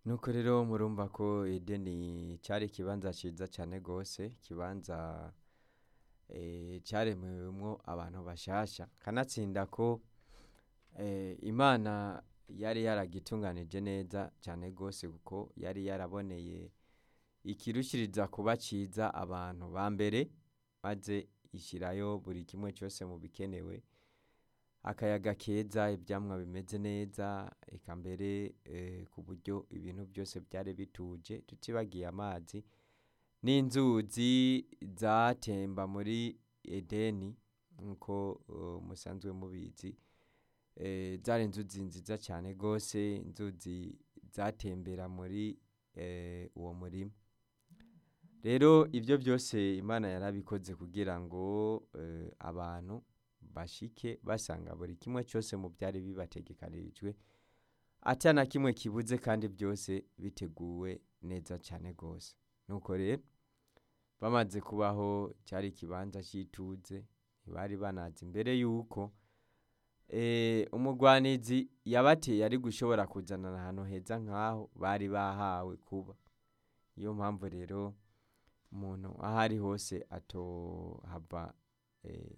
nuko rero murumva ko edeni cyari ikibanza cyiza cyane rwose ikibanza eh, cyaremewemwo abantu bashasha kanatsinda ko eh, imana yari yaragitunganije neza cyane rwose kuko yari yaraboneye ikirushiriza kuba cyiza abantu ba mbere maze ishyirayo buri kimwe cyose mu bikenewe akayaga keza ibyamwa bimeze neza eka mbere eh, ku buryo ibintu byose byari bituje tutibagiye amazi n'inzuzi zatemba muri edeni nk'uko eh, musanzwe mubizi eh, zari inzuzi nziza cyane rwose inzuzi zatembera muri eh, uwo murima rero ibyo byose imana yarabikoze kugira ngo eh, abantu bashike basanga buri kimwe cyose mu byari bibategekanirijwe ata na kimwe kibuze kandi byose biteguwe neza cyane rwose nuko rero bamaze kubaho cyari ikibanza cy'ituze ntibari banazi imbere y'uko eh, umugwanizi yabateye ari gushobora kuzana ahantu heza nk'aho bari bahawe kuba niyo mpamvu rero umuntu aho ari hose atohava eh,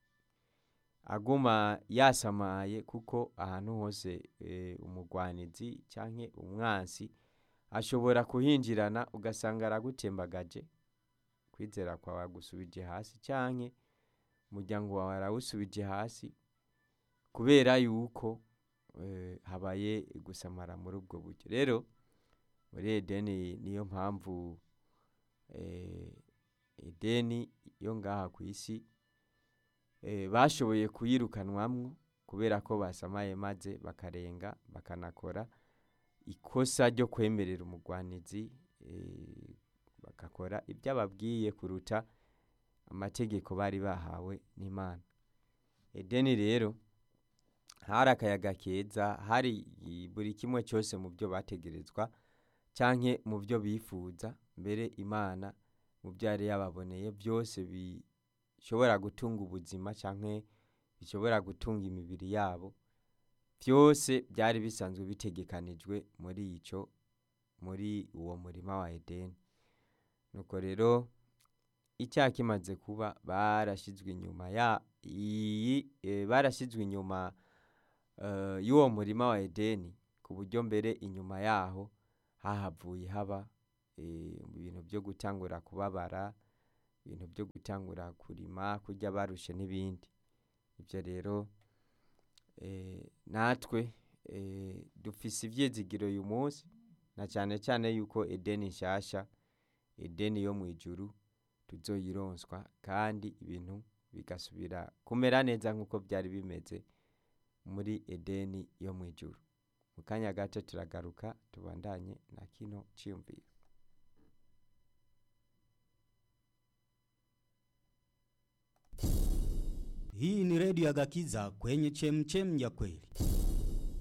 aguma yasamaye kuko ahantu hose eh, umugwanizi canke umwansi ashobora kuhinjirana ugasanga aragutembagaje kwizera kwawe agusubije hasi canke umuryango wawe arawusubije hasi kubera yuko eh, habaye gusamara muri ubwo buryo rero muri edeni niyo mpamvu eh, edeni yo ngaha ku isi eh, bashoboye kuyirukanwamwo kubera ko basamaye maze bakarenga bakanakora ikosa ryo kwemerera umugwanizi eh, bagakora ibyo ababwiye kuruta amategeko bari bahawe n'imana edeni rero hari akayaga keza hari i- buri kimwe cyose mu byo bategerezwa canke mu byo bifuza mbere imana mu byo yari yababoneye byose bishobora gutunga ubuzima canke bishobora gutunga imibiri yabo byose byari bisanzwe bitegekanijwe muri ico muri uwo murima wa edeni nuko rero icyaha kimaze kuba barashyizwe inyuma ya iyi eh, barashyizwe inyuma eh, y'uwo murima wa edeni ku buryo mbere inyuma yaho hahavuye haba eh, ibintu byo gutangura kubabara ibintu byo gutangura kurima kurya barushe n'ibindi ibyo rero eh, natwe eh, dufise ivyizigiro uyu munsi na cyane cyane yuko edeni nshasha edeni yo mu ijuru tuzoyironswa kandi ibintu bigasubira kumera neza nk'uko byari bimeze muri edeni yo mu ijuru mu kanya gato turagaruka tubandanye na kino cyiyumviro Hii ni redio ya Gakiza kwenye chemchem ya kweli.